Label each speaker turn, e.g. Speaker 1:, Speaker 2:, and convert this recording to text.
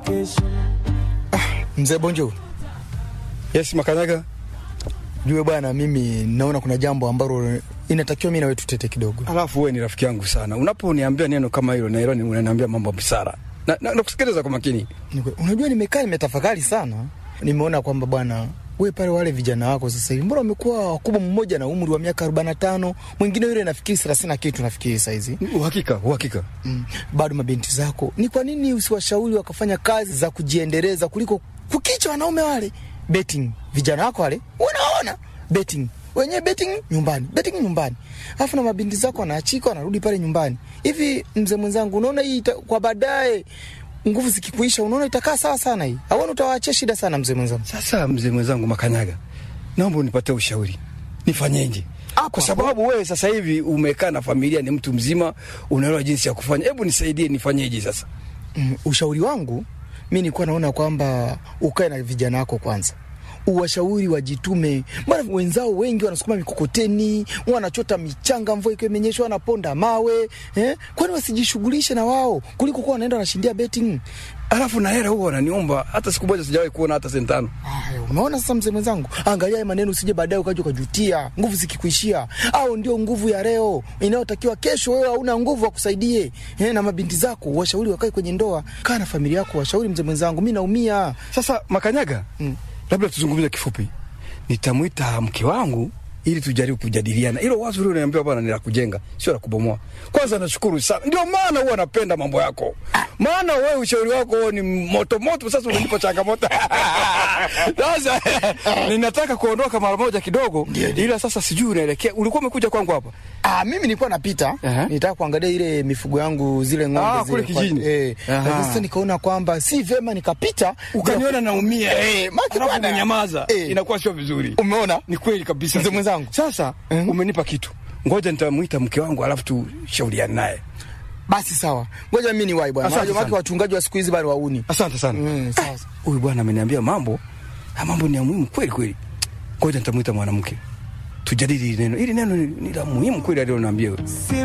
Speaker 1: Mzee Bonjo,
Speaker 2: Yes, Makanyaga.
Speaker 1: jue bwana, mimi naona kuna jambo ambalo inatakiwa mimi na wewe tutete kidogo.
Speaker 2: Alafu wewe ni rafiki yangu sana. Unaponiambia neno kama hilo na hilo unaniambia mambo ya busara. Na, na, nakusikiliza kwa makini.
Speaker 1: Nikwe- Unajua, nimekaa nimetafakari sana, nimeona kwamba bwana we pale wale vijana wako sasa hivi mbona wamekuwa wakubwa, mmoja na umri wa miaka 45 mwingine yule nafikiri 30 na kitu nafikiri saizi
Speaker 2: Uhakika, uhakika.
Speaker 1: mm. bado mabinti zako, ni kwa nini usiwashauri wakafanya kazi za kujiendeleza kuliko kukicha wanaume wale betting? Vijana wako wale unaona betting wenyewe betting nyumbani, betting nyumbani, alafu na mabinti zako wanaachika wanarudi pale nyumbani. Hivi mzee mwenzangu, unaona hii ita, kwa baadaye nguvu zikikuisha, unaona itakaa sawa sana hii? Auona utawaachia shida sana mzee mwenzangu.
Speaker 2: Sasa mzee mwenzangu Makanyaga, naomba unipatie ushauri. Nifanyeje?
Speaker 1: Hapo,
Speaker 2: Kwa
Speaker 1: hapo.
Speaker 2: sababu wewe sasa hivi umekaa na familia, ni mtu mzima, unaelewa jinsi ya kufanya. Hebu nisaidie, nifanyeje sasa?
Speaker 1: Mm, ushauri wangu mi nilikuwa naona kwamba ukae na vijana wako kwanza uwashauri wajitume. Mbona wenzao wengi wanasukuma mikokoteni, wanachota michanga, mvua ikiwa imenyesha, wanaponda mawe eh? Kwani wasijishughulishe na wao kuliko kuwa wanaenda wanashindia betting?
Speaker 2: Alafu na hela huwa wananiomba, hata siku moja sijawahi kuona hata senti tano.
Speaker 1: Aya, umeona sasa, mzee mwenzangu, angalia haya maneno, usije baadaye ukaja ukajutia nguvu zikikuishia. Au ndio nguvu ya leo inayotakiwa kesho, wewe hauna nguvu wakusaidie. Eh, na mabinti zako washauri wakae kwenye ndoa, kaa na familia yako, washauri mzee mwenzangu, mi naumia.
Speaker 2: Sasa Makanyaga,
Speaker 1: Mm.
Speaker 2: labda tuzungumze kifupi. Nitamwita mke wangu ili tujaribu kujadiliana. Hilo wazo lile unaniambia bwana ni la kujenga, sio la kubomoa. Kwanza nashukuru sana, ndio maana huwa napenda mambo yako, maana wewe ushauri wako ni moto moto. Sasa unanipa changamoto sasa ninataka kuondoka mara moja kidogo, ila sasa sijui unaelekea. Ulikuwa umekuja kwangu hapa
Speaker 1: Ah, mimi nilikuwa napita
Speaker 2: Aha.
Speaker 1: nitaka kuangalia ile mifugo yangu zile ng'ombe
Speaker 2: Ah,
Speaker 1: zile
Speaker 2: kule
Speaker 1: kwa-
Speaker 2: kijijini.
Speaker 1: eh,
Speaker 2: Aha.
Speaker 1: lakini sasa nikaona kwamba si vema nikapita
Speaker 2: ukaniona naumia,
Speaker 1: Eh, maki
Speaker 2: alafu
Speaker 1: bwana.
Speaker 2: umenyamaza,
Speaker 1: Eh.
Speaker 2: inakuwa sio vizuri.
Speaker 1: Umeona?
Speaker 2: Ni kweli kabisa
Speaker 1: Mzee mwenzangu.
Speaker 2: Sasa
Speaker 1: Mhm.
Speaker 2: umenipa kitu, ngoja nitamwita mke wangu alafu tushauriane naye.
Speaker 1: Basi sawa, ngoja mimi niwahi bwana.
Speaker 2: Asante
Speaker 1: Unajua maki
Speaker 2: sana.
Speaker 1: wachungaji wa siku hizi bado wauni.
Speaker 2: Asante sana.
Speaker 1: Mm, sawa.
Speaker 2: Ah, Huyu bwana ameniambia mambo, ah, mambo ni ya muhimu kweli kweli. Ngoja nitamwita mwanamke tujadili hili neno. Hili neno ni ni la muhimu kweli aliloniambia.